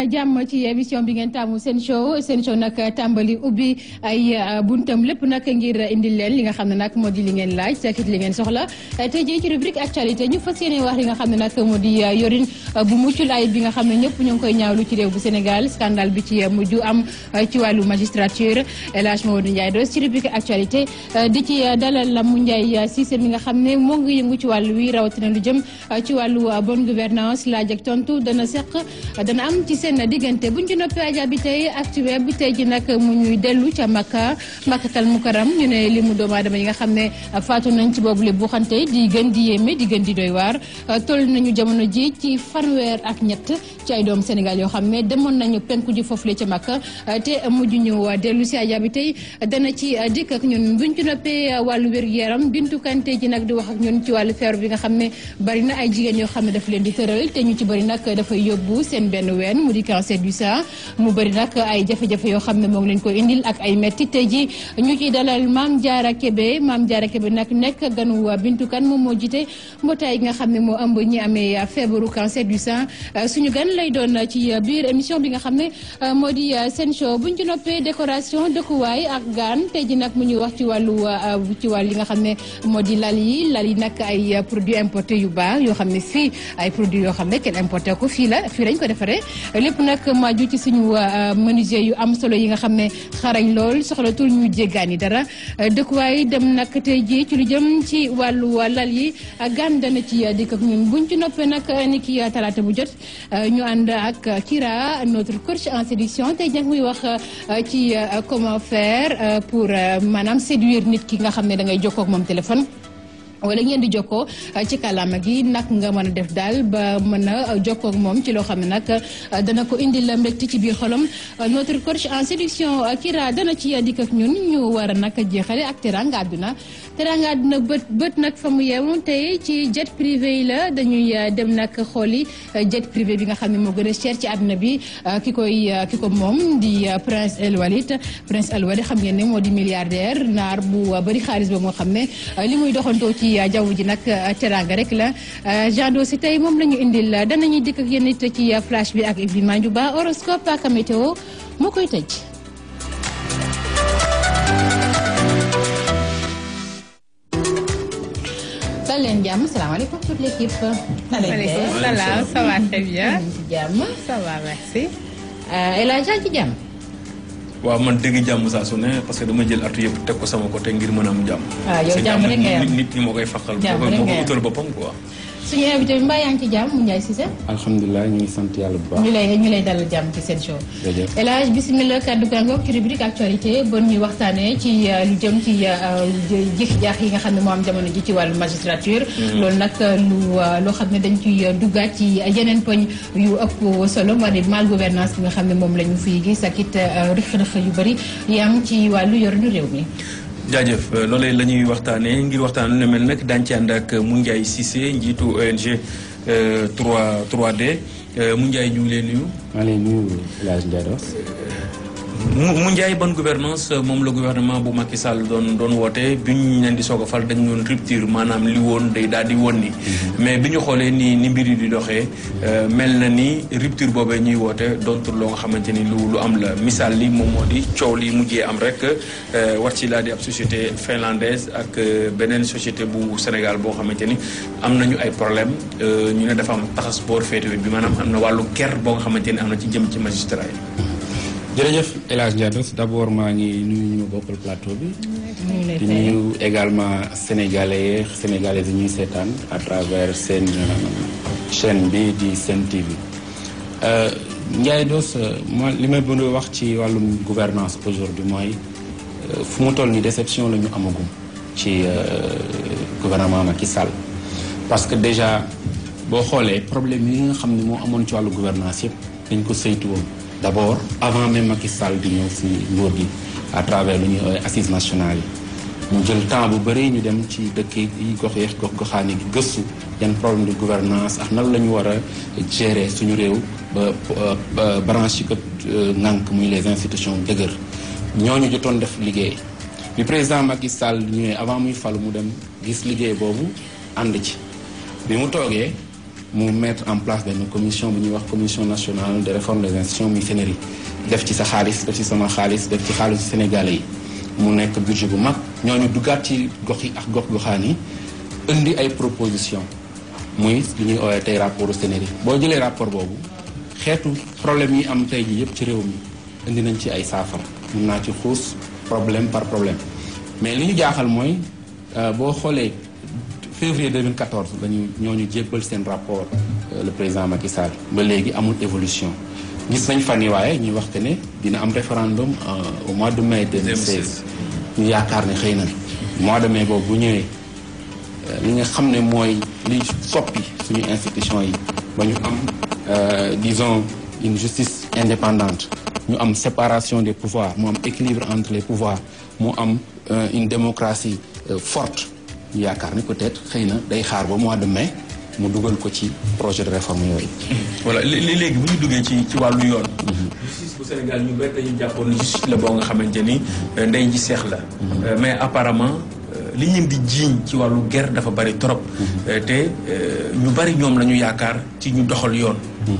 jàmm ci émission bi ngeen taamu seen show seen show nag tàmbali ubbi ay buntam lépp nag ngir indil leen li nga xam ne nag moo di li ngeen laaj sakit li ngeen soxla tey jii ci rubrique actualité ñu fas yéene wax li nga xam ne nag moo di yorin bu muccul ayib bi nga xam ne ñëpp ñu ngi koy ñaawlu ci réew bu Sénégal scandale bi ci mujj am ci wàllu magistrature El Hadj Mamadou Ndiaye Doss ci rubrique actualité di ci dalal la mu Ndiaye Cissé mi nga xam ne moo ngi yëngu ci wàllu wi rawatina lu jëm ci wàllu bonne gouvernance laaj ak tontu dana seq dana am ci seen diggante buñ ci noppee aja bi tey actuel bi tey ji nag mu ñuy dellu ca Makka Makkatal Mukarram ñu ne li mu doomu aadama yi nga xam ne faatu nañ ci boobu le bu xante di gën di yéeme di gën di doy waar toll nañu jamono ji ci fanweer ak ñett ci ay doomu Sénégal yoo xam ne demoon nañu penku ji foofu le ca Makka te mujj ñu dellu si aja bi tey dana ci dikk ak ñun buñ ci noppee wàllu wér-gu-yaram Bintu Kanté ji nag di wax ak ñun ci wàllu feebar bi nga xam ne bari na ay jigéen yoo xam ne daf leen di tëral te ñu ci bari nag dafay yóbbu seen benn ween mu di cancer du sein mu bëri nag ay jafe-jafe yoo xam ne moo ngi leen ko indil ak ay metti tey ji ñu ciy dalal Mame Diarra Kébé Mame Diarra Kébé nag nekk ganu Bintu Kan moom moo jiite mbootaay gi nga xam ne moo ëmb ñi amee feebaru cancer du sein suñu gan lay doon ci biir émission bi nga xam ne moo di seen show buñ ci noppee décoration dëkkuwaay ak gaan tey ji nag mu ñuy wax ci wàllu ci wàllu li nga xam ne moo di lal yi lal yi nag ay produits importés yu baax yoo xam ne fii ay produits yoo xam ne kenn importé ko fii la fii lañ ko defaree lépp nag maju ci suñu menuisier yu am solo yi nga xam ne xarañ lool soxlatul ñu jéggaani dara dëkkuwaay dem nag tey jii ci lu jëm ci wàllu lal yi gan dana ci dikk ak ñun buñ ci noppee nag ni ki talaata bu jot ñu ànd ak Kira notre coach en séduction tey jàng muy wax ci comment faire pour maanaam séduire nit ki nga xam ne da ngay jokkoo ak moom téléphone wala ngeen di jokkoo ci kàllaama gi nag nga mën a def daal ba mën a jokkoo ak moom ci loo xam ne nag dana ko indi la mbégte ci biir xolam notre coach en séduction Kira dana ci dikk ak ñun ñu war a nag jeexale ak teranga àdduna teranga àdduna bët bët nag fa mu yeewu tey ci jet privé yi la dañuy dem nag xooli jet privé bi nga xam ne moo gën a cher ci àdduna bi ki koy ki ko moom di prince El Walid prince El Walid xam ngeen ne moo di milliardaire naar bu bëri xaalis ba moo xam ne li muy doxantoo ci jaww ji nag teranga rek la jando si tey moom la ñu indil danañuy dikk ak yéen it ci flash bi ak Ibrahima Ndiouba horoscope ak météo moo koy tëj. dal leen jàmm salaamaaleykum toute l'équipe. maaleykum salaam ça va très bien. ci jàmm. ça va merci. El Hadj ci jàmm. waaw man dégg jàmm saa su ne parce que dama jël atu yëpp teg ko sama côté ngir mën a am jàmm. ah yow jàmm rek nga nit nit ñi moo koy faqal. jàmm rek moo nga koy utal boppam quoi. suñu invité bi mbaa yaa ngi ci jàmm mu Ndiaye Cissé. alhamdulilah ñu ngi sant yàlla bu baax. ñu lay ñu lay dalal jàmm ci seen show. jërëjëf El Hadj bisimilah kaddu gàngoog ci rubrique actualité bon ñuy waxtaanee ci lu jëm ci jëf jaax yi nga xam ne moo am jamono ji ci wàllu magistrature. loolu nag lu loo xam ne dañ ciy duggaat ci yeneen poñ yu ëpp solo moo di mal gouvernance bi nga xam ne moom la ñu fiy gis ak it rëq-rëq yu bëri yi am ci wàllu yorinu réew mi. jaajëf loolee la ñuy waxtaanee ngir waxtaan lu mel nag daañu ci ànd ak Moundiaye Cissé njiitu ONG 3 3D Moundiaye ñu ngi lay nuyu. maa ngi lay nuyu El Hadj Ndiaye Doss. mu Moundiaye bonne gouvernance moom la gouvernement bu Macky Sall doon doon woote bi ñu leen di soog a fal dañu doon rupture maanaam li woon day daal di woon ni mais bi ñu xoolee ni ni mbir yi di doxee mel na ni rupture boobee ñuy woote doontul loo nga xamante ni lu lu am la misaal li moom moo di coow li mujjee am rek war ci laa di ab société finlandaise ak beneen société bu Sénégal boo xamante ni am nañu ay problème ñu ne dafa am taxas boor féetewé bi maanaam am na wàllu ker boo nga xamante ni am na ci jëm ci magistrat yi jërëjëf El Hadj Ndiaye Doss d' abord maa ngi nuyu ñu bokkal plateau bi. di nuyu également sénégalais sénégalais yi ñuy seetaan à travers seen chaîne bi di Sen TV. Ndiaye Doss ma li may bëgg wax ci wàllum gouvernance aujourd'hui mooy fu mu toll ni déception la ñu amagum ci gouvernement Macky Sall. parce que déjà boo xoolee problème yi nga xam ne moo amoon ci wàllu gouvernance yëpp dañ ko saytu woon. d' abord avant même Macky Sall di ñëw si nguur gi à travers lu ñuy woowee assises nationales yi ñu jël temps bu bëri ñu dem ci dëkk yi gox yeex gox goxaani gi gëstu yan problème de gouvernance ak nan la ñu war a gérer suñu réew ba branche yi ko ŋànk muy les institutions dëgër ñooñu jotoon def liggéey bi président Macky Sall ñëwee avant muy falu mu dem gis liggéey boobu ànd ci bi mu toogee mu mettre en place benn commission bu ñuy wax commission nationale de réforme des institutions muy CNRI def ci sa xaalis def ci sama xaalis def ci xaalisu sénégalais yi mu nekk budget bu mag ñooñu duggaat ci gox yi ak gox goxaan yi indi ay proposition muy li ñuy oowee tey rapport CNRI boo jëlee rapport boobu xeetu problème yi am tey ji yëpp ci réew mi indi nañ ci ay saafara mun naa ci xuus problème par problème mais li ñu jaaxal mooy boo xoolee février 2014 lañu ñooñu jébbal seen rapport le président Macky Sall ba léegi amul évolution gis nañ fan yi waaye ñuy wax que ne dina am référendum au mois de mai 2016 ñu yaakaar ne xëy na mois de mai boobu bu ñëwee li nga xam ne mooy li soppi suñu institution yi ba ñu am disons une justice indépendante ñu am séparation des pouvoirs mu am équilibre entre les pouvoirs mu am une démocratie forte ñu yaakaar ni peut-être xëy na day xaar ba mois de mai mu dugal ko ci projet de réforme yooyu. voilà léegi bu ñu duggee ci ci wàllu yoon. justice bu Sénégal ñu bëri dañu jàppoon justice la boo nga xamante ni ndey ji seex la. mais apparemment li ñu di jiiñ ci wàllu guerre dafa bari trop. te ñu bari ñoom la ñu yaakaar ci ñu doxal yoon.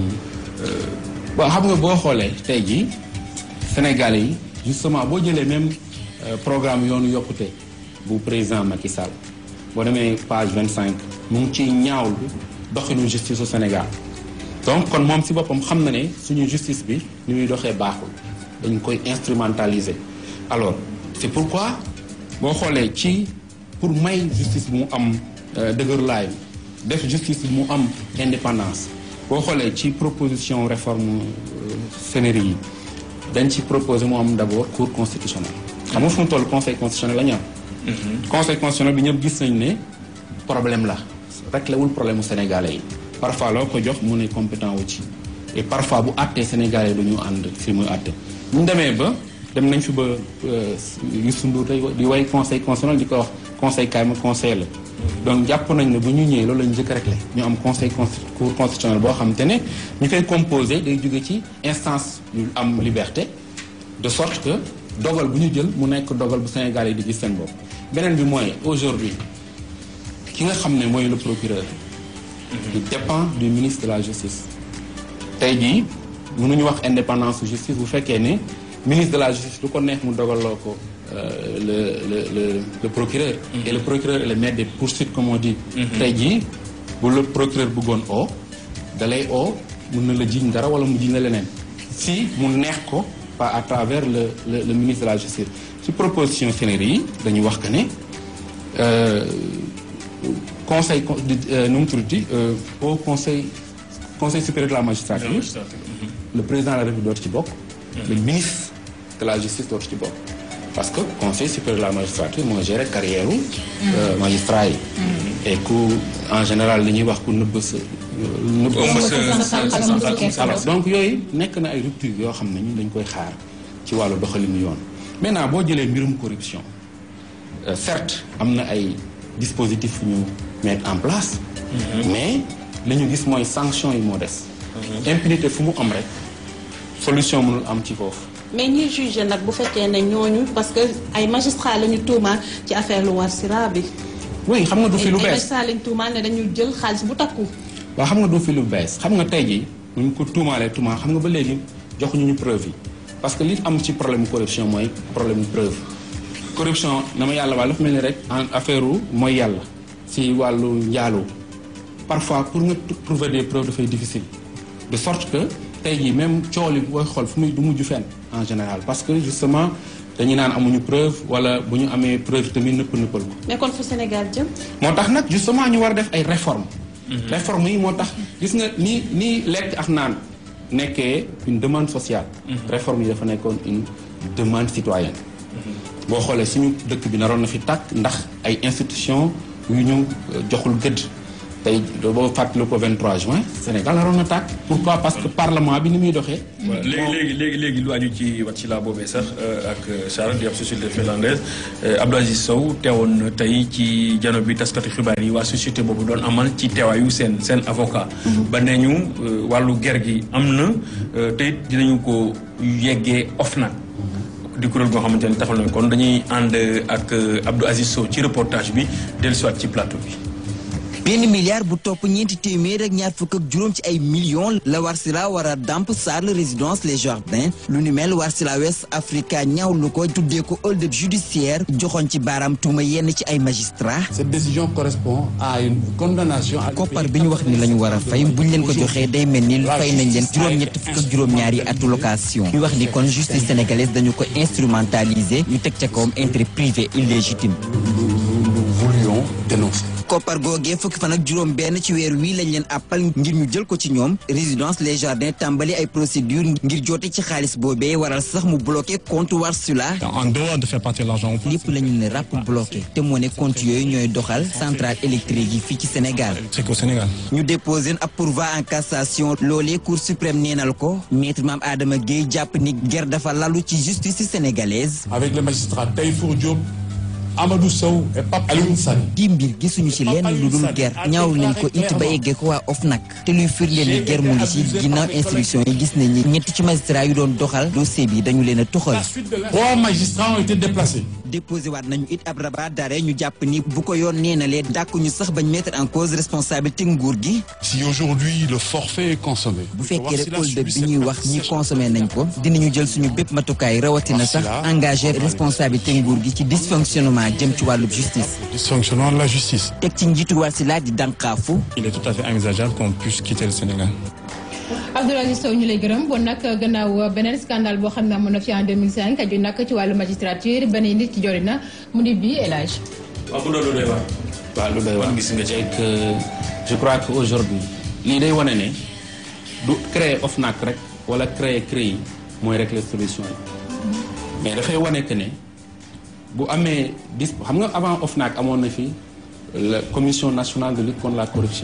waaw xam nga boo xoolee tey jii Sénégalais yi justement boo jëlee même programme yoonu yokkute bu président Macky Sall boo demee page vingt cinq mu ngi ciy ñaawlu doxinu justice au Sénégal donc kon moom si boppam xam na ne suñu justice bi ni muy doxee baaxul dañ koy instrumentaliser alors c'est pourquoi boo xoolee ci pour may justice bi mu am dëgërlaay def justice bi mu am indépendance boo xoolee ci proposition réforme CNRI yi dañ ci proposer mu am d'abord cour constitutionnelle xam nga fu mu toll conseil constitutionnel la ñu am conseil constitutionnel bi ñëpp gis nañ ne problème la réglé wul problème mu sénégalais yi parfois loo ko jox mu ne compétent wu ci et parfois bu àttee sénégalais du ñu ànd fi muy àtte ñu demee ba dem nañ fi ba Youssou Ndour tey di way conseil constitutionnel di ko wax conseil kaay ma conseil la donc jàpp nañ ne bu ñu ñëwee loolu lañu njëkk réglé ñu am conseil cour constitutionnel boo xam te ne ñu koy composé day jóge ci instance yu am liberté de sorte que dogal bu ñu jël mu nekk dogal bu Sénégal yi di gis seen bopp beneen bi mooy aujourd'hui ki nga xam ne mooy le procureur il dépend du ministre de la justice tey jii mënuñu wax indépendance justice bu fekkee ne ministre de la justice lu ko neex mu dogaloo ko le le le le procureur et le procureur est le maître des poursuites comme on dit tey jii bu le procureur bëggoon oo dalay oo mun na la jiñ dara wala mu jiñ la leneen si mu neex ko pas à travers le le le ministre de la justice ci proposition CNRI yi dañu wax que ne conseil nu mu tuddati au conseil conseil supérieur de la magistrature le président de la République dootu ci bokk le ministre de la justice dootu ci bokk parce que conseil supérieur de la magistrature moo géré carrière u magistrat yi et ku en général li ñuy wax ku nëbb sa nëbb alors donc yooyu nekk na ay rupture yoo xam ne ñun dañ koy xaar ci wàllu doxalinu yoon maintenant boo jëlee mbirum corruption certes am na ay dispositifs ñu mettre en place mais li ñu gis mooy sanction yi moo des impunité fu mu am rek solution mënul am ci foofu mais ñuy jugé nag bu fekkee ne ñooñu parce que ay magistrat la ñu tuumaal ci affaire lu war sira bi oui xam nga du fi lu ay bees magistrat lañu tuumaal ne dañu jël xaalis bu takku waaw xam nga du fi lu bees xam nga tey jii ñu ko tuumaalee tuumaal xam nga ba léegi joxuñu ñu preuve yi parce que li am ci problème corruption mooy problème preuve corruption na ma yàlla wàll dafa mel ni rek en affaire u mooy yàlla si wàllu njaaloo parfois pour nga trouver des preuves dafay difficile de sorte que tey jii même coow li booy xool fu muy du mujj fenn en général parce que justement dañuy naan amuñu preuve wala bu ñu amee preuve tamit nëpp nëppal ko mais kon fu Sénégal jëm moo tax nag justement ñu war a def ay réformes réformes yi moo tax gis nga ni nii lekk ak naan nekkee une demande sociale réforme yi dafa nekkoon une demande citoyenne boo xoolee suñu dëkk bi naroon na fi tàkk ndax ay institutions yu ñu joxul gëdd tey boo fàttali ko 23 juin Sénégal naroon na tàkk pourquoi parce que parlement bi ni muy doxee voilà léegi léegi léegi léegi lu aju ci wat ci laa boobee sax ak Charles di ab société finlandaise Abdou Aziz Sow teewoon na tey ci jano bi taskati xibaar yi waa société boobu doon amal ci teewaayu seen seen avocat ba nee ñu wàllu ger gi am na te it dinañu ko yeggee OFNAC di kuréel goo xamante ne taxal nañ kon dañuy ànd ak Abdou Aziz Sow ci reportage bi dellusiwaat ci plateau bi benn milliard bu topp ñeenti téeméer ak ñaar fukk ak juróom ci ay millions la Warsila war a damp Sarl résidence les jardins lu ni mel Warsila West Africa ñaawlu ko tuddee ko hold-up judiciaire joxoon ci baaraam tuuma yenn ci ay magistrats. Cette décision correspond à une condamnation. koppar bi ñu wax ni la ñu war a fay buñ leen ko joxee day mel ni fay nañ leen juróom-ñett fukk ak juróom-ñaari atu location ñu wax ni kon justice sénégalaise dañu ko instrumentaliser ñu teg ca kawam intérêt privé illégitime. Nous voulions dénoncer. koppar googee fukki fan ak juróom benn ci weer wii lañ leen àppal ngir ñu jël ko ci ñoom résidence les jardins tàmbali ay procédure ngir joote ci xaalis boobee waral sax mu bloqué compte Warsila En dehors de faire partir l'argent au point, lépp la ñu ne ràpp bloqué te moo ne compte yooyu ñooy doxal centrale électrique yi fii ci Sénégal c'est qu'au Sénégal. ñu déposé ab pourvoi en cassation loolee cour suprême neenal ko maître Mame Adama Gueye jàpp ni ger dafa lalu ci justice sénégalaise Avec les magistrats Taïfour Diop, Amadou Sow et Pape Alioune Sane. di mbir gisuñu ci lenn lu dul ger ñaawlu nañ ko it ba eggee ko waa OFNAC te luy firndeel ni ger mu ngi ci ginnaaw instruction yi gis nañ ni ñett ci magistrat yu doon doxal dossier bi dañu leen a toxal Trois magistrats ont été déplacés. déposé waat nañu it ab rabat d'arrêt ñu jàpp ni bu ko yoon neenalee dàkkuñu sax bañ mettre en cause responsabilité nguur gi Si aujourd'hui le forfait est consommé, bu fekkee rek hold-up bi ñuy wax ñi consommé nañ ko dinañu jël suñu bépp matukaay rawatina sax engagé responsabilité nguur gi ci dysfonctionnement jëm ci wàllu justice dysfonctionnement de la justice. teg ci njiitu Warsila di dànkaafu Il est tout à fait envisageable qu'on puisse quitter le Sénégal. Abdoulaye Aziz Sow ñu lay gërëm bon nag gannaaw beneen scandale boo xam ne amoon na fi en 2005 aju nag ci wàllu magistrature benn nit ci jori na mu di bii El Hadj waaw mu doon lu doy waar. waaw lu doy waar Wan gis nga ci. et que je crois que aujourd'hui lii day wane ne du créer OFNAC rek wala créer CREI mooy régler solution yi mais dafay wane que ne bu amee dis xam nga avant OFNAC amoon na fi la commission nationale de lutte contre la corruption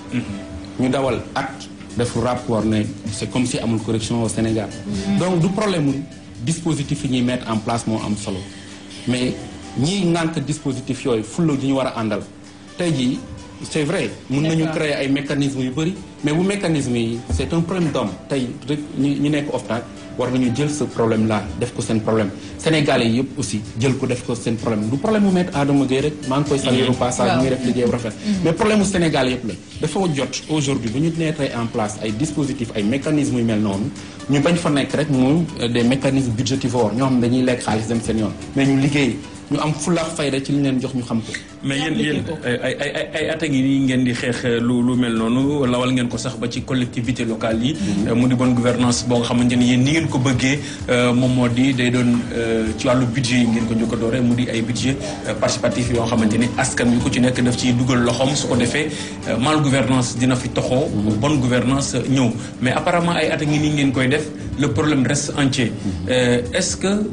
ñu dawal acte def rapport ne c'est comme si amul corruption au Sénégal donc du problème mu dispositif yi ñuy mettre en place moo am solo mais ñii ngànk dispositif yooyu fulla ji ñu war a àndal tey jii c'est vrai mun nañu D'accord. créer ay mécanismes yu bëri mais bu mécanisme yi c'est un problème d'homme tey rek ñi ñi nekk OFNAC war nañu jël ce problème là def ko seen problème sénégalais yi yëpp aussi jël ko def ko seen problème du problème mu maître Adama Gueye rek maa ngi koy saluer au passage Waaw. muy def liggéey bu rafet mais problème mu Sénégal yëpp la dafa jot aujourd'hui bu ñu mettre en place ay dispositifs ay mécanismes yu mel noonu ñu bañ fa nekk rek mu euh, des mécanismes budgétivores ñoo xam ne dañuy lekk xaalis dem seen yoon mais ñu liggéey ñu am fulla ak fayda ci li ñu leen jox ñu xam ko mais yéen appliqué yéen ko. ay ay ay ay at a ngi nii ngeen di xeex lu lu mel noonu lawal ngeen ko sax ba ci collectivité locale yi. mu di bonne gouvernance boo nga xamante ni yéen ni ngeen ko bëggee euh, moom moo di day doon euh, ci wàllu budget yi ngeen ko njëkk a doore mu di ay budget euh, participatif yoo xamante ni askan wi ku ci nekk daf ciy dugal loxoom su ko defee euh, mal gouvernance dina fi toxoo. bonne gouvernance euh, ñëw mais apparemment ay at a ngi nii ngeen koy def le problème reste entier. Euh, est-ce que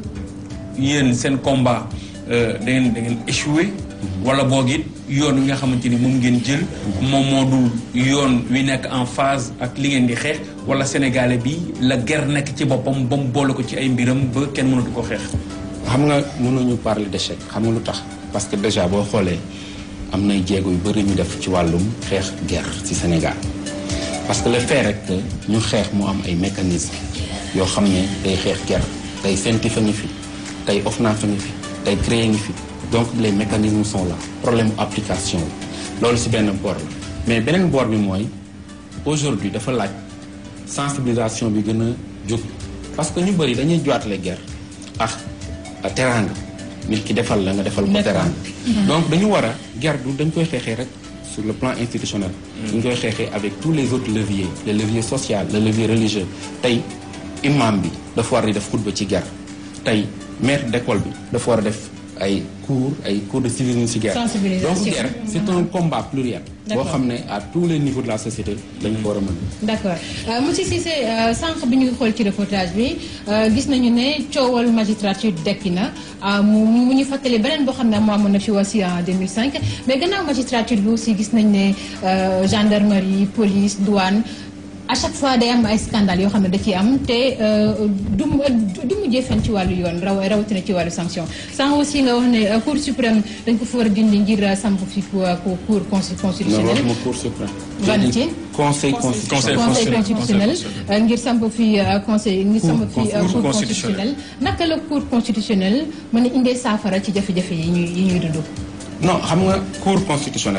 yéen seen combat euh, da ngeen da ngeen échoué. wala boog it yoon wi nga xamante ni moom ngeen jël. moom moo dul yoon wi nekk en phase ak li ngeen di xeex wala sénégalais bi la guerre nekk ci boppam ba mu boole ko ci ay mbiram ba kenn mënatu ko xeex. xam nga mënuñu parler d'échec xam nga lu tax parce que déjà boo xoolee am nay jéego yu bëri ñu def ci wàllum xeex guerre ci Sénégal parce que le fait rek que ñu xeex mu am ay mécanismes yoo xam ne day xeex guerre tey CENTIF a ngi fi tey OFNAC a ngi fi tey CREI a ngi fi donc les mécanismes sont là problème application la loolu ci benn boor la mais beneen boor bi mooy aujourd'hui dafa laaj sensibilisation bi gën a jóg parce que ñu bëri dañuy joitle guerre ak a teraanga nit ki defal la nga defal ko D'accord. teraanga donc dañu war a guerre du dañ koy xeexee rek sur le plan institutionnel dañ koy xeexee avec tous les autres leviers le levier social le levier religieux tey imam bi dafa war di def xutba ci guerre tey maître d'école bi dafa war a def ay cours ay cours de civisme ci guerre Sensibilisation. donc guerre c'est un combat pluriel boo D'accord. xam ne à tous les niveaux de la société dañ ko war a mën d'accord Euh, monsieur Cissé euh, sànq bi ñu xool ci reportage bi euh, gis nañu ne coowal magistrature dekki na euh, mu mu ñu fàttali beneen boo xam ne moo amoon na fi aussi en 2005 mais gannaaw magistrature bi aussi gis nañ ne euh, gendarmerie police douane à chaque fois day am ay scandale yoo xam ne da ciy am te euh, du mu du mujjee fen ci wàllu yoon raw rawatina ci wàllu sanction sànq aussi nga wax ne euh, cour suprême dañ ko fa war a dindi ngir euh, samp fi ku ku cour consti- non constitutionnelle waxuma cour suprême Ban ci? conseil Conseil constitutionnel conseil constitutionnel. constitutionnel Conseil euh, ngir samp fi euh, conseil ngir samp fi euh, Cour cour constitutionnel. constitutionnel naka la cour constitutionnel mën a indee saafara ci jafe-jafe yi ñuy yi ñuy dund. non xam nga cour constitutionnelle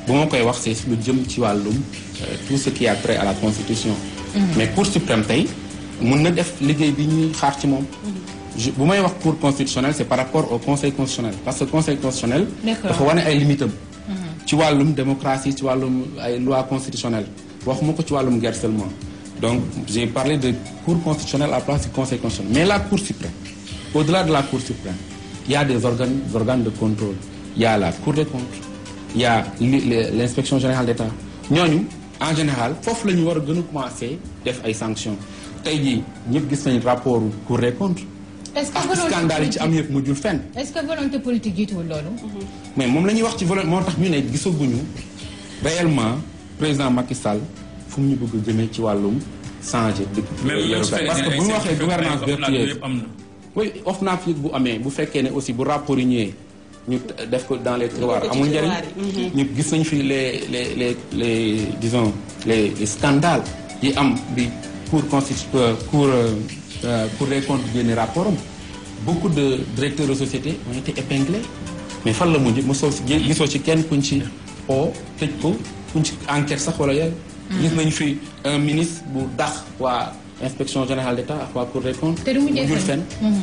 bu ma koy wax c'est lu jëm ci wàllum tout ce qui a trait à la constitution mais cour suprême tey mun na def liggéey bi ñuy xaar ci moom bu may wax cour constitutionnelle c'est par rapport au conseil constitutionnel parce que conseil constitutionnel dafa wane ay limitam ci wàllum démocratie ci wàllum ay loi constitutionnelle waxuma ko ci wàllum guerre seulement donc j'ai parlé de cour constitutionnelle à la place du conseil constitutionnel mais la cour suprême au-delà de la cour suprême il y a des organes des organes de contrôle il y a la cour des comptes il y a l'inspection générale d'État ñooñu en général foofu la ñu war a gën a commencer def ay sanctions tey jii ñëpp gis nañ rapport cour des comptes est-ce que ak scandale yi ci am yëpp mujjul fenn. est-ce que volonté politique jiituwul loolu. mais moom la ñuy wax ci volonté moo tax ñu ne gisaguñu réellement président Macky Sall fu mu ñu bëgg a jëmee ci wàllum changer. parce que bu ñu waxee gouvernance vertueuse oui OFNAC yëg bu amee bu fekkee ne aussi bu rapport yi ñëwee ñu def ko dans les tiroirs amul njëriñ. ñu gis nañ fi les les les les disons les les scandales yi am bi cour constitu cour. Euh, Cour des comptes génne rapport am beaucoup de directeurs de société ont été épinglés mais fan la mujj mosoo si gisoo ci kenn kuñ ci oo tëj ko kuñ ci enquête sax wala yooyu. gis nañu fi un ministre bu dax waa inspection générale d'État ak waa Cour des comptes. te du mujjul fenn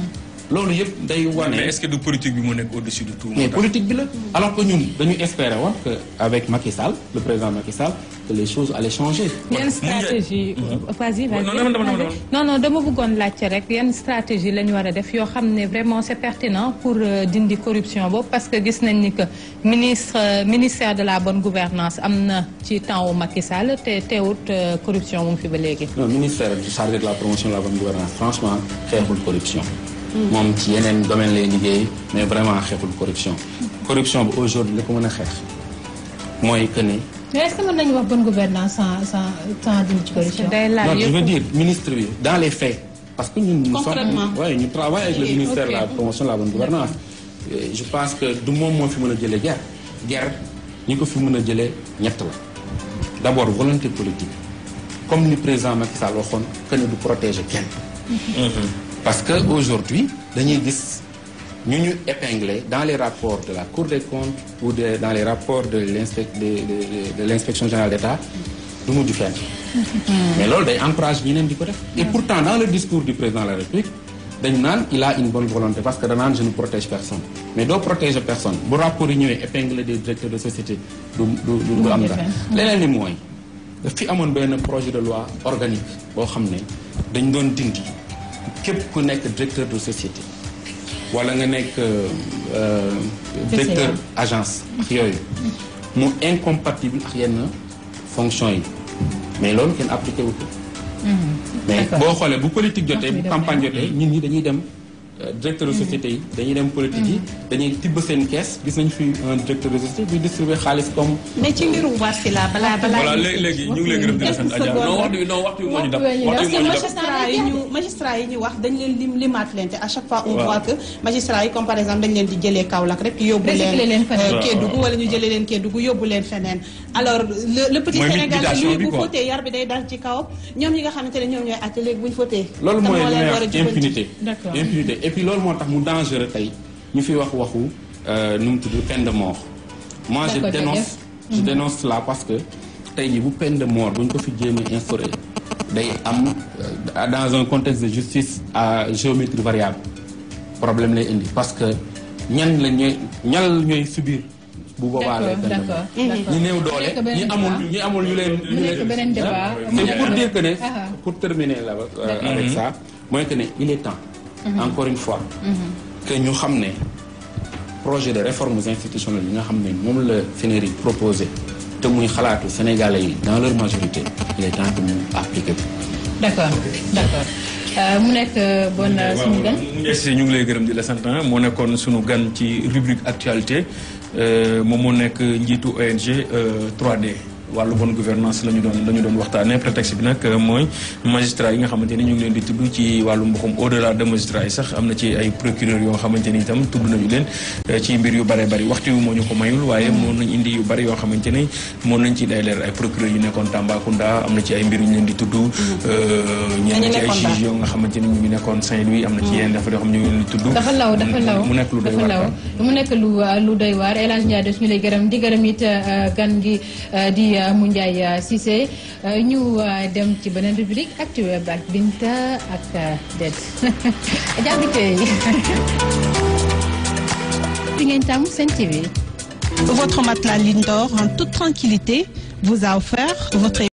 loolu yëpp day wane. mais est-ce que du politique bi mu nekk au-dessus de tout. mais politique bi la alors que ñun dañu espérer woon que avec Macky Sall le président Macky Sall que les choses allaient changer. yan stratégie vas-y vas-y non non non non non dama bëggoon laajte rek yan stratégie la ñu war a def yoo xam ne vraiment c'est pertinent pour dindi corruption boobu parce que gis nañ ni que ministre ministère de la bonne gouvernance am na ci temps wu Macky Sall te teewut corruption mu ngi fi ba léegi. non ministère chargé de la promotion de la bonne gouvernance franchement xeexul corruption. moom ci yeneen domaine lay liggéey mais vraiment xeexul corruption. corruption bi aujourd'hui li ko mën a xeex mooy que ne. mais est-ce que mën nañu wax bonne gouvernance sans sans sans dindi ci corruption. non je veux dire ministre bi dans les faits. parce que ñun nous Concrètement. sommes ouais, ñu travaille avec le Oui, ministère de la ok. promotion de la bonne gouvernance Et je pense que du moom moo fi mën a jëlee guerre guerre ñi ko fi mën a jëlee ñett la d'abord volonté politique comme ni président Macky Sall waxoon que ne du protéger kenn parce que aujourd'hui dañuy gis ñu ñu épinglé dans les rapports de la Cour des comptes ou de dans les rapports de l'inspec de, de, de- de l'inspection générale d'État du mujj fenn mais loolu day encourage ñeneen di ko def et pourtant dans le discours du président de la République dañ naan il a une bonne volonté parce que danaan je ne protège personne mais doo protéger personne bu rapport yi ñëwee épingle des directeurs de société du du du du am dara leneen li mooy daf fi amoon benn projet de loi organique boo xam ne dañ doon dindi képp ku nekk directeur de société wala nga nekk euh, directeur agence ak yooyu mu incompatible ak yenn fonction yi mais loolu kenn appliqué wu ko mais boo xoolee bu politique jotee bu campagne jotee nit ñi dañuy dem euh, directeur de société yi dañuy dem politique yi dañuy tibb seen kees gis nañ fi un directeur de société buy distribuer xaalis comme mais ci mbiru Wasila balaa balaa. voilà léegi léegi ñu ngi lay gërëm di la sant Adja non waxtu bi non waxtu bi moo ñu dab waxtu bi moo ñu dab magistrat yi ñu magistrat yi ñu wax dañ leen lim limaat leen te à chaque fois on voit que magistrat yi comme par exemple dañ leen di jëlee Kaolack rek yóbbu Recycler leen feneen. euh, Kédougou wala ñu jëlee leen Kédougou yóbbu leen feneen alors le le petit Mooy Sénégal liquidation lui bi bu quoi. fóotee yar bi day dal ci kawam ñoom ñi nga xamante ne ñoom ñooy àtte léegi bu ñu fóotee loolu kan mooy moo li leen may war a wax jubanti? impunité D'accord. impunité et puis loolu moo tax mu dangereux tey ñu fi wax waxu euh, nu mu tudd peine de mort moi je D'accord, dénonce jërëjëf. je dénonce cela parce que tey jii bu peine de mort bu ñu ko fi jéemee instauré day am euh, dans un contexte de justice à géométrie variable problème lay indi parce que ñan la ñooy ñal ñooy subir bu boobaa lay d'accord peine de mort d'accord d'accord. ñi néew Mu doole nekk ñi beneen amul débat. ñi amul ñu leen ñu mu nekk leen beneen débat. mu c'est nekk pour dire que ne Ah. pour terminer là euh, avec ça mooy que ne il est temps encore une fois que ñu xam ne projet de réformes institutionnelles yi nga xam ne moom la FENERI proposé te muy xalaatu sénégalais yi dans leur majorité il est temps que ñu appliquer ko d'accord d'accord Euh, mu nekk euh, bon euh, suñu gan. Merci ñu ngi lay gërëm di la sant moo nekkoon sunu gan ci rubrique actualité euh, moom moo nekk njiitu ONG euh, 3D wàllu bonne gouvernance la ñu doon la ñu doon waxtaanee prétexte bi nag mooy magistrat yi nga xamante ni ñu ngi leen di tudd ci wàllu mboxum au delà de magistrat yi sax am na ci ay procureur yoo xamante ni itam tudd nañu leen ci mbir yu bare bari waxtu wi moo ñu ko mayul waaye moon nañ indi yu bari yoo xamante ni moon nañ ci day leer ay procureur yu nekkoon Tambacounda am na ci ay mbir yu ñu leen di tudd ñenn ci ay juge yoo nga xamante ni ñu ngi nekkoon Saint-Louis am na ci yenn dafa yoo xam ñu ngi leen di tudd dafa law dafa law mu nekk lu doy dafa law waar mu nekk lu lu doy waar El Hadj Ndiaye ñu lay gërëm di gërëm it gan gi di Moundiaye Cissé ñu dem ci beneen rubrique actu web ak Binta ak Det jàppite yi fi ngeen tàmm Sen TV Votre matelas Lindor en toute tranquillité vous a offert votre